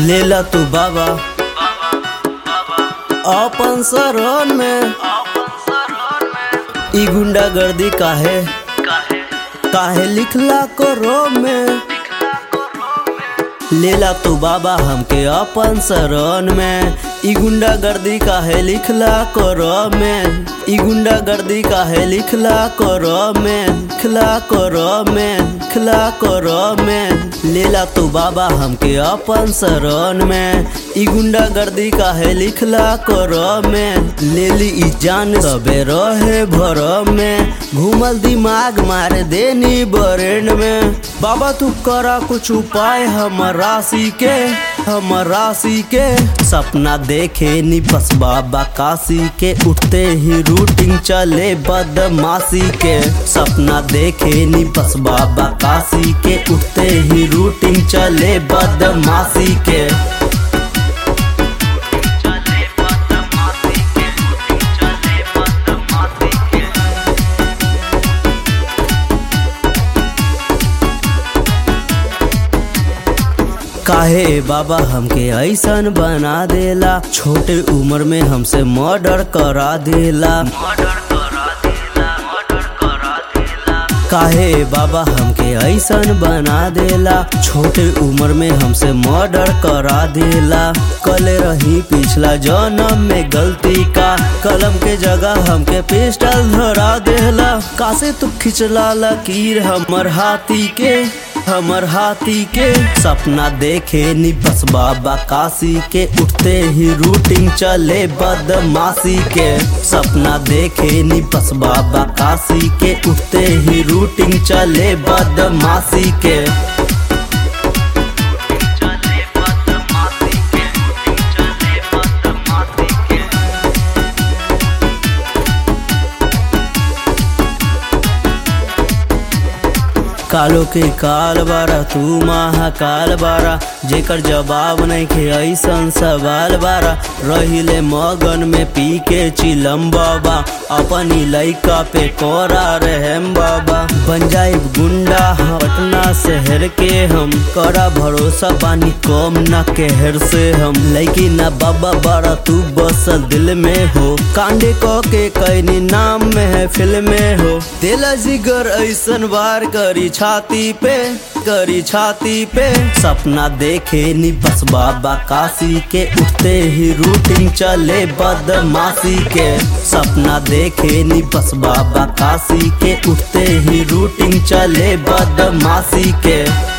लेला तू बाबा अपन शरण में ई गुंडागर्दी काहे काहे लिखला करो में लेला तू बाबा हमके अपन शरण में ई गुंडागर्दी काहे लिखला करो में ई गुंडागर्दी काहे लिखला करो में लिखला करो में लिखला करो में लेला तू बाबा हमके अपन शरण में ई गुंडागर्दी काहे लिखला करो में लेली ई जान सबे रहे भर में घूमल दिमाग मार देनी बरेन में बाबा तू करा कुछ उपाय हमर राशि के हमर राशि के सपना देखे नी बस बाबा काशी के उठते ही रूटिंग चले बदमाशी के सपना देखे नी बस बाबा काशी के उठते ही रूटिंग चले बदमाशी के काहे बाबा हमके ऐसन बना देला छोटे उम्र में हमसे मर्डर करा देला काहे बाबा हमके ऐसन बना देला छोटे उम्र में हमसे मर्डर करा देला कल रही पिछला जन्म में गलती का कलम के जगह हमके पिस्टल धरा देला कासे तू खिंचला लकीर हमर हाथी के हमर हाथी के सपना देखे नी बस बाबा काशी के उठते ही रूटिंग चले बदमाशी के सपना देखे नी बस बाबा काशी के उठते ही रूटिंग चले बदमाशी के कालो के काल बारा तू महाकाल बारा जेकर जवाब नहीं के ऐसन सवाल बारा रहिले मगन में पी के चिलम बाबा अपनी लइका पे कोरा रहम बाबा बन जाए गुंडा पटना शहर के हम करा भरोसा पानी कम ना कहर से हम लइकी ना बाबा बारा तू बसल दिल में हो कांडे को के कैनी नाम में है फिल्म में हो दिल जिगर ऐसन वार करी छाती पे करी छाती पे सपना देखे नी बस बाबा काशी के उठते ही रूटिंग चले बदमाशी के सपना देखे नी बस बाबा काशी के उठते ही रूटिंग चले बदमाशी के